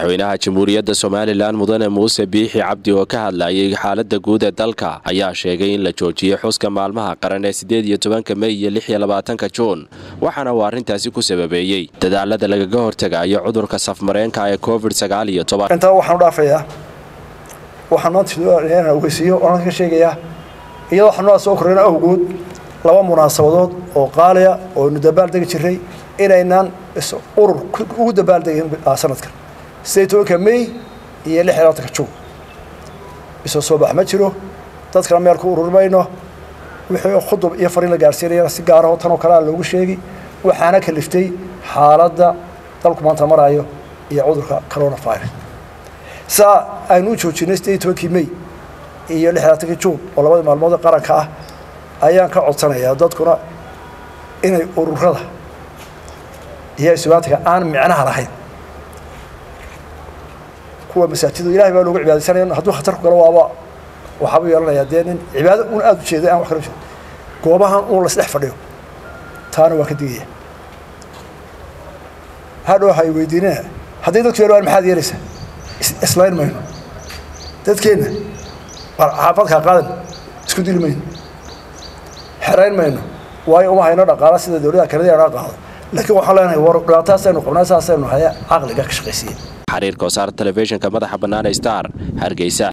madaxweynaha jamhuuriyadda somalilan mudane muuse biixi cabdi oo ka hadlayay xaalada guud ee dalka ayaa sheegay in la joojiyey xuska maalmaha qaran ee sideed iyo tobanka mey iyo lix iyo labaatanka juun waxaana uu arrintaasi ku sababeeyey dadaalada lagaga hortegayo cudurka safmareenka ee covid sagaal iyo toban intaa waxaan u dhaafayaa waxaan maanta ogeysiiyo oan ka sheegayaa iyadoo xanuunaa soo korrayna awgood laba munaasabadood oo qaaliya oo aynu dabaaldegi jiray inaynaan urur ugu dabaaldegin sanadkan sideed tobanka may iyo lix iyo labaatanka juun isoo soo bax ma jiro dadkana meel ku ururi mayno wixii khudub iyo fariin la gaarsiinayana si gaaraho tanoo kalea loogu sheegi waxaana kaliftay xaaladda dalku maanta maraayo iyo cudurka coronavirus saa aynu u joojinay sideed iyo tobankii may iyo lix iyo labaatankii juun oo labadii maalmood ee qaranka ah ayaan ka codsanayaa dadkuna inay ururada iyo isubaantiga aan micnaha lahayn kuwa masaajida ilahay baa loogu cibaadaysanaya hadduu khatar ku galo waaba waxaabuu yeelanayaa dee nin cibaado un aada u jeeday aan wax kala jeedo goobahan un lasdhex fadhiyo taana waa ka digaya hadhow hay weydiinina hadday dadku yeelwaan maxaad yeelaysaa islayn mayno dadkeenna xaafadkaa qaadan isku dili mayno xerayn mayno waayo uma hayno dhaqaala sida dowladaha kanada naga qaado laakiin waxaan leenahay war dhibaataasaynu qabnaa saasaynu haya caqliga ka shaqaysiiya xariirka wasaarta telefishinka madaxa bannaan star hargeysa